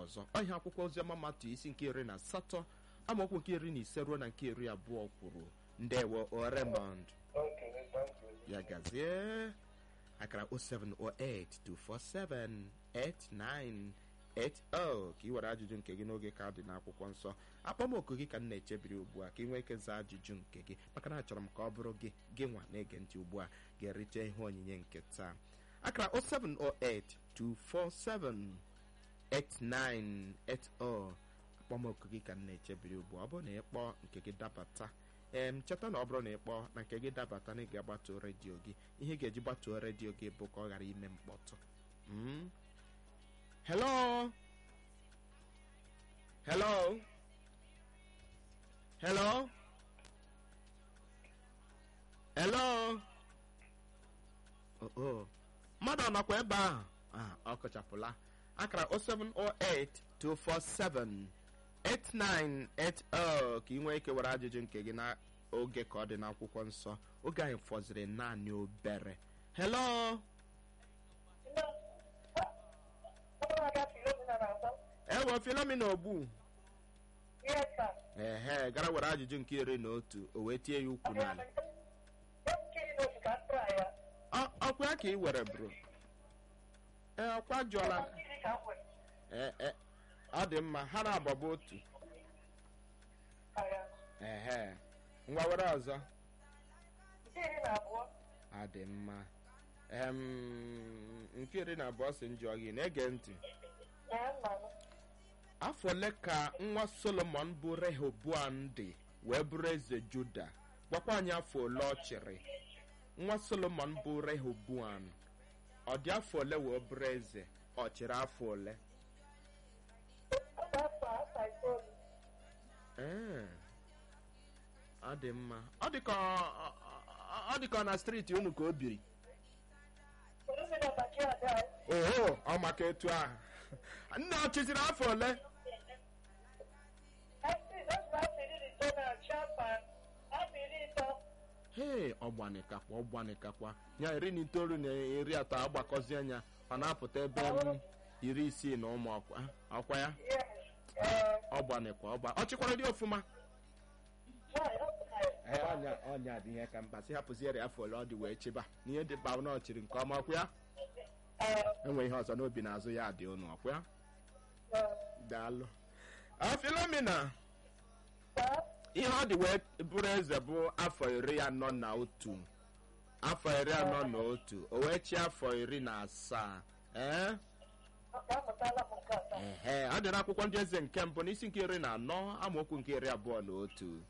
ọzọ ọhịa akwụkwọ oziọma matụ isi nke iri na asatọ amaokwu nke iri na ise ruo na nke iri abụọ kwuru ndewo o Raymond Okay, thank you. ya gazie akara 07082478980 ka ị were ajụjụ nke gị n'oge ka ọ dị n'akwụkwọ nsọ akpọmoku gị ka m na-echebiri ugbu a ka ị nwee ike zaa ajụjụ nke gị maka na achọrọ m ka ọ bụrụ gị gị nwa na-ege ntị ugbu a ga-erite ihe onyinye nke taa akara 07082478980 akpọmoku gị ka m na-echebiri ugbu a ọ bụrụ na ị kpọọ nke gị dabata em cheta na ọ bụrụ na ị kpọọ na nke gị dabata na ị ga-agbatuo redio gị ihe ị ga-eji gbatuo redio gị bụ ka ọ ghara ime mkpọtụ Mm? hello hello hello hello oh, oh. mmadụ ọ nọkwa ebe ahụ Ah, ọ kụchapụla akara 0708 247 8980 ka ị nwee ike were ajụjụ nke gị n'oge ka ọ dị n'akwụkwọ nsọ oge anyị fọziri naanị obere hello ewe filomina ogbu Yes, sir. ehe gara were ajụjụ nke iri na otu o wee tie ya ukwu n'ala Ọ- ọkwa ya ka ị were bro ee ọkwa jụọla ee e, ọ dị mma ha na-agbaba otu ehe ngwa were ọzọ ọ dị mma em nke iri na abụọ si njọ gị na-ege ntị afọ ole ka nwa solomon bụ rehoboam dị wee bụrụ eze juda gwakwa anyị afọ ole ọ chịrị nwa solomon bụ rehoboam ọ dị afọ ole wee bụrụ eze ọ chịrị afọ ole ee ọ dị mma ọ dị ka ọ- ọ- ọ dị ka ọ na steeti unu ka o biri oho ọ maka etu ahụ nne ọ chịziri afọ ole hee ọgbanikakwa ọgbanikakwa ya iri na itoolu na iri atọ agbakọzie anya ọ na-apụta ebe m iri isii na ụmụ ọkwa ọkwa ya ọgbanikwa ọgba ọ chịkwara dị ọfụma Ee, ọnya ọnya dị ihe ka mkpa si hapụziere afọ ole ọ dị wee chịba n'ihe dị mkpa na ọ chịrị nke ọma ọkwa ya enwe ihe ọzọ n'obi n'azụ ya dị unu ọkwa ya daalụ afilomina ihe ọ dị wee bụrụ eze bụ afọ iri anọ na otu afọ iri anọ na otu o wee chi afọ iri na asaa ee ehe ọ dị n'akwụkwọ ndị eze nke mbụ n'isi nke iri na anọ amaokwu nke iri abụọ na otu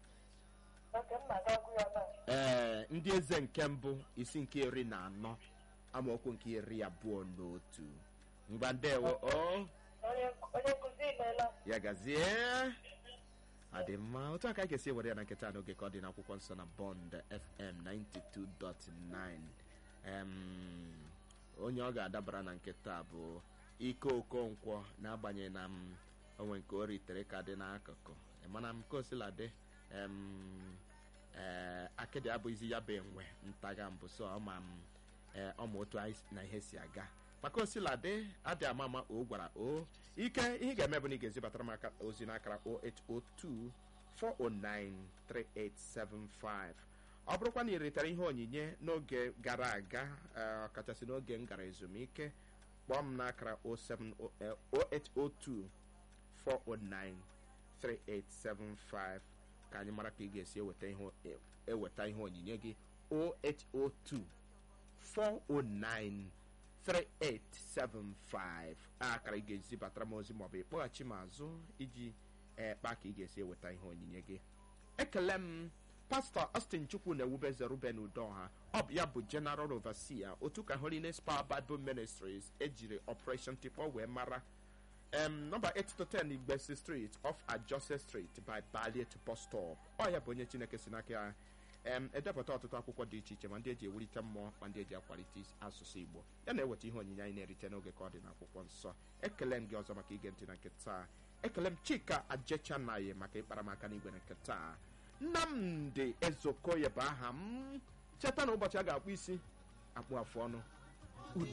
ee ndị eze nke mbụ isi nke iri na anọ amaokwu nke iri abụọ na otu ngwa ndewo o onye nkụzi imeela ya gazie adị mma otu aka anyị ga-esi ewere ya na nketa n'oge ka ọ dị n'akwụkwọ nsọ na bond fm 92.9 em onye ọ ga-adabara na nketa bụ ike okonkwo n'agbanyeghị na m onwe nke o ritere ka dị n'akụkụ mana m ka osila dị em ee akịdị abụghịzi ya bụ enwe ntaga mbụ so ọma m ee ọma otu anyị na ihe si aga maka osiladị adị ama ama o gwara o ike ihe ị ga-eme bụ na ị ga-ezibatara m aka ozi n'akara 0802 409 3875 ọ bụrụkwa na ị ritere ihe onyinye n'oge gara aga ee, ọkachasị n'oge m gara ezumike kpọọ m n'akara 07 eh, 0802 409 3875 ka anyị mara ka ị ga-esi eweta ihe eweta ihe onyinye gị 0802 409 3875 akara ị ga-ezibatara m ozi maọbụ ịkpọghachi m azụ iji ekpa ka ị ga-esi eweta ihe onyinye gị ekele m pastọ austin chukwu na ewubeze ruben udoha ọ bụ ya bụ general overseer otu ka holiness power bible ministries ejiri operation tikpọ wee mara um, nọmba 8 to 10 igbesi street off ajose street by ballet bus stop ọ ya bụ onye chineke si n'aka ya em edepụta ọtụtụ akwụkwọ dị iche iche ma ndị eji ewulite mmụọ ma ndị eji akwalite is- asụsụ igbo ya na-eweta ihe onyinye anyị na-erite n'oge ka ọ dị n'akwụkwọ nsọ ekele m gị ọzọ maka ige ntị na nke taa ekele m chika ajechanaye maka ịkpara m aka n'igwe na nke taa nnamdị ezokoye bụ aha m cheta na ụbọchị a ga-akpụ isi akpụ afụ ọnụ